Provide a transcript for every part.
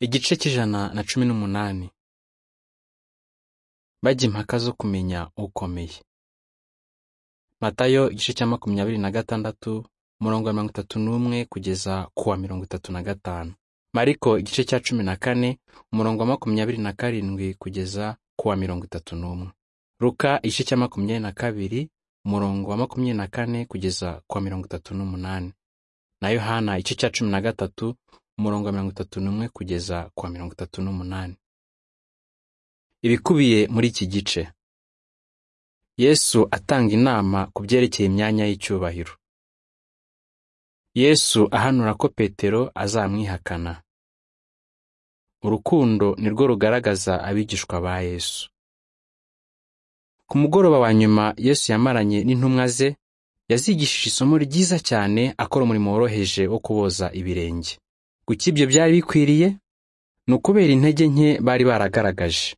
Igice cy'ijana na cumi n'umunani Bajya impaka zo kumenya ukomeye. Matayo igice cya makumyabiri na gatandatu umurongo wa mirongo itatu n'umwe kugeza ku wa mirongo itatu na gatanu. Mariko igice cya cumi na kane umurongo wa makumyabiri na karindwi kugeza ku wa mirongo itatu n'umwe. Luka igice cya makumyabiri na kabiri umurongo wa makumyabiri na kane kugeza ku wa mirongo itatu n'umunani. Na Yohana igice cya cumi na gatatu umurongo wa mirongo itatu n'umwe kugeza ku wa mirongo itatu n'umunani. Ibikubiye muri iki gice Yesu atanga inama ku byerekeye imyanya y'icyubahiro. Yesu ahanura ko Petero azamwihakana. Urukundo nirwo rugaragaza abigishwa ba Yesu. Ku mugoroba wa nyuma Yesu yamaranye n'intumwa ze, yazigishije isomo ryiza cyane akora umurimo woroheje wo kuboza ibirenge. Kuki ibyo byari bikwiriye? Ni ukubera intege nke bari baragaragaje.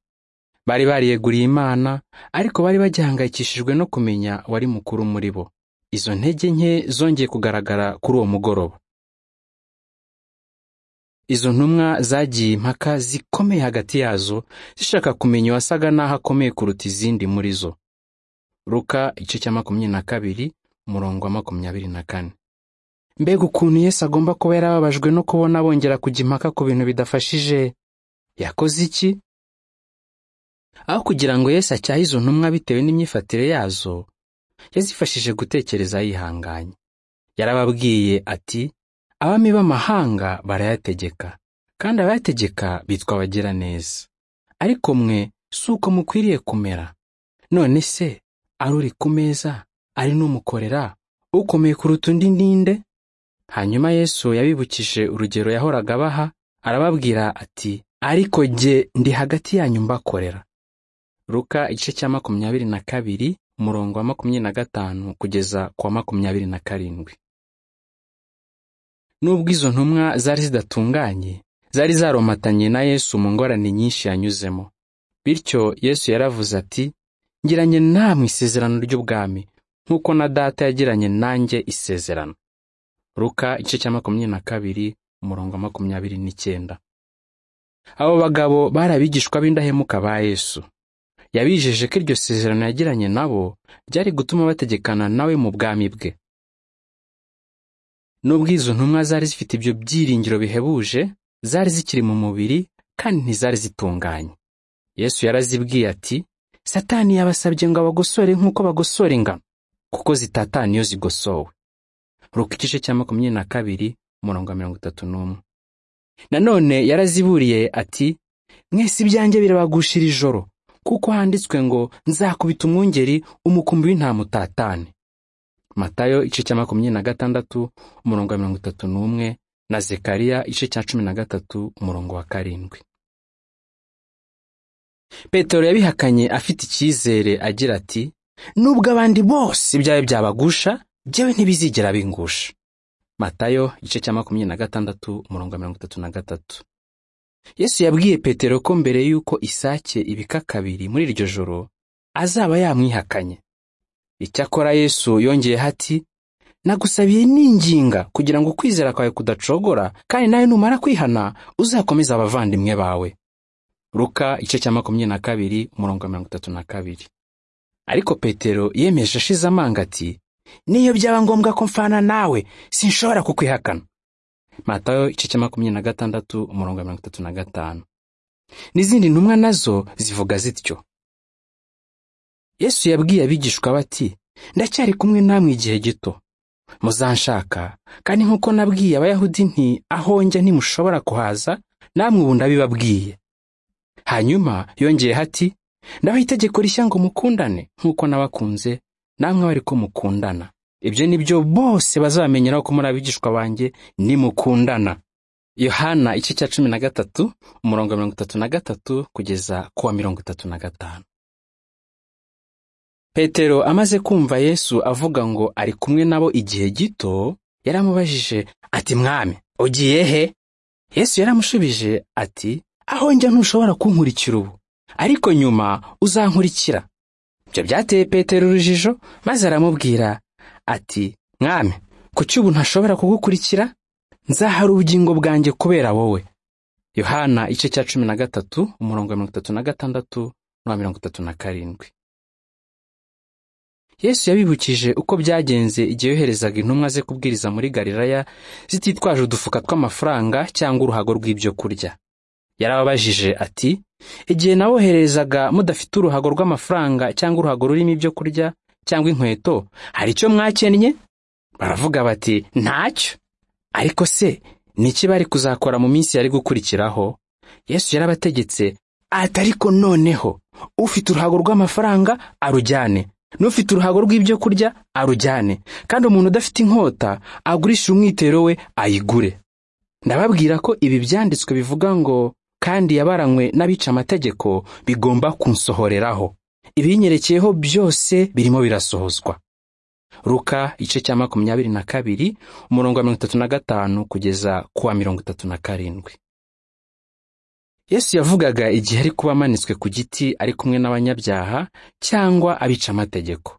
Bari bariyeguriye Imana, ariko bari bagihangayikishijwe no kumenya uwari mukuru muri bo. Izo ntege nke zongeye kugaragara kuri uwo mugoroba. Izo ntumwa zagiye impaka zikomeye hagati yazo, zishaka kumenya uwasaga n'aho akomeye kuruta izindi muri zo. Luka igice cya makumyabiri na kabiri, umurongo wa makumyabiri na kane. Mbega ukuntu Yesu agomba kuba yarababajwe no kubona bongera kujya impaka ku bintu bidafashije. Yakoze iki? Aho kugira ngo Yesu acyahe izo ntumwa bitewe n'imyifatire yazo, yazifashije gutekereza yihanganye. Yarababwiye ati, abami b'amahanga barayategeka, kandi abayategeka bitwa abagiraneza. Ariko mwe si uko mukwiriye kumera. None se, ari uri ku meza, ari n'umukorera, ukomeye kuruta undi ninde? Hanyuma Yesu yabibukije urugero yahoraga abaha, arababwira ati, ariko jye ndi hagati yanyu mbakorera. Luka igice cya makumyabiri na kabiri, umurongo wa makumyabiri na gatanu kugeza ku wa makumyabiri na karindwi. Nubwo izo ntumwa zari zidatunganye, zari zaromatanye na Yesu mu ngorane nyinshi yanyuzemo. Bityo Yesu yaravuze ati, ngiranye namwe isezerano ry'ubwami, nk'uko na data yagiranye nanjye isezerano. Luka igice cya makumyabiri na kabiri umurongo wa makumyabiri n'icyenda. Abo bagabo bari abigishwa b'indahemuka ba Yesu. Yabijeje ko iryo sezerano yagiranye nabo ryari gutuma bategekana nawe mu bwami bwe. Nubwo izo ntumwa zari zifite ibyo byiringiro bihebuje, zari zikiri mu mubiri kandi ntizari zitunganye. Yesu yarazibwiye ati, Satani yabasabye ngo abagosore nk'uko bagosora ingano, kuko zitatana iyo zigosowe. Ruka igice cya makumyabiri na kabiri umurongo wa mirongo itatu n'umwe. Nanone yaraziburiye ati mwese ibyanjye birabagushira ijoro kuko handitswe ngo nzakubita umwungeri umukumbi w'intama utatane. Matayo igice cya makumyabiri na gatandatu umurongo wa mirongo itatu n'umwe na Zekariya igice cya cumi na gatatu umurongo wa karindwi. Petero yabihakanye afite icyizere agira ati nubwo abandi bose ibyawe byabagusha jyewe ntibizigera bingusha matayo igice cya makumyabiri na gatandatu umurongo wa mirongo itatu na gatatu yesu yabwiye petero ko mbere y'uko isake ibika kabiri muri iryo joro azaba yamwihakanye icyakora yesu yongeyeho ati nagusabiye n'inginga kugira ngo ukwizera kwawe kudacogora kandi nawe numara kwihana uzakomeze abavandimwe bawe ruka igice cya makumyabiri na kabiri umurongo wa mirongo itatu na kabiri ariko petero yemeje ashize amanga ati niyo byaba ngombwa ko mfana nawe sinshobora kukwihakana matayo igice cya makumyabiri na gatandatu umurongo wa mirongo itatu na gatanu n'izindi ntumwa nazo zivuga zityo yesu yabwiye abigishwa bati ndacyari kumwe namwe igihe gito muzanshaka kandi nk'uko nabwiye abayahudi nti aho njya ntimushobora kuhaza namwe ubu ndabibabwiye hanyuma yongeye ati ndabaha itegeko rishya ngo mukundane nk'uko nabakunze namwe bari ko mukundana ibyo ni byo bose bazamenyeraho ko muri abigishwa banjye nimukundana yohana igice cya cumi na gatatu umurongo wa mirongo itatu na gatatu kugeza ku wa mirongo itatu na gatanu petero amaze kumva yesu avuga ngo ari kumwe nabo igihe gito yaramubajije ati mwami ugiye he yesu yaramushubije ati aho njya ntushobora kunkurikira ubu ariko nyuma uzankurikira ibyo byateye petero urujijo maze aramubwira ati mwami kuki ubu ntashobora kugukurikira nzahara ubugingo bwanjye kubera wowe yohana igice cya cumi na gatatu umurongo wa mirongo itatu na gatandatu n'uwa mirongo itatu na karindwi yesu yabibukije uko byagenze igihe yoherezaga intumwa ze kubwiriza muri galilaya zititwaje udufuka tw'amafaranga cyangwa uruhago rw'ibyo kurya yarababajije ati igihe nawoherezaga mudafite uruhago rw'amafaranga cyangwa uruhago rurimo ibyo kurya cyangwa inkweto hari icyo mwakennye baravuga bati ntacyo ariko se ni iki bari kuzakora mu minsi yari gukurikiraho yesu yarabategetse ati ariko noneho ufite uruhago rw'amafaranga arujyane n'ufite uruhago rw'ibyo kurya arujyane kandi umuntu udafite inkota agurishe umwitero we ayigure ndababwira ko ibi byanditswe bivuga ngo kandi yabaranywe n'abica amategeko bigomba kunsohoreraho ibinyerekeyeho byose birimo birasohozwa ruka igice cya makumyabiri na kabiri umurongo wa mirongo itatu na gatanu kugeza ku wa mirongo itatu na karindwi yesu yavugaga igihe ari kuba amanitswe ku giti ari kumwe n'abanyabyaha cyangwa abica amategeko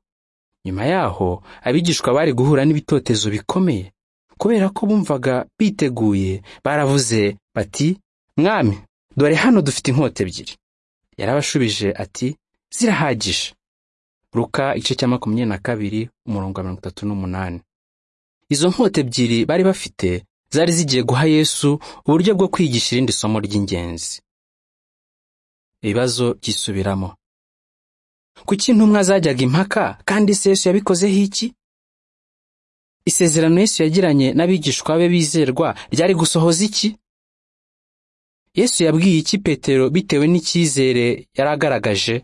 nyuma yaho abigishwa bari guhura n'ibitotezo bikomeye kubera ko bumvaga biteguye baravuze bati mwami dore hano dufite inkota ebyiri yarabashubije ati zirahagije ruka igice cya makumyabiri na kabiri umurongo wa mirongo itatu n'umunani izo nkota ebyiri bari bafite zari zigiye guha yesu uburyo bwo kwigisha irindi somo ry'ingenzi ibibazo byisubiramo kuki intumwa zajyaga impaka kandi ese yesu yabikozeho iki isezerano yesu yagiranye n'abigishwa be bizerwa ryari gusohoza iki yesu yabwiye iki petero bitewe n'icyizere yari agaragaje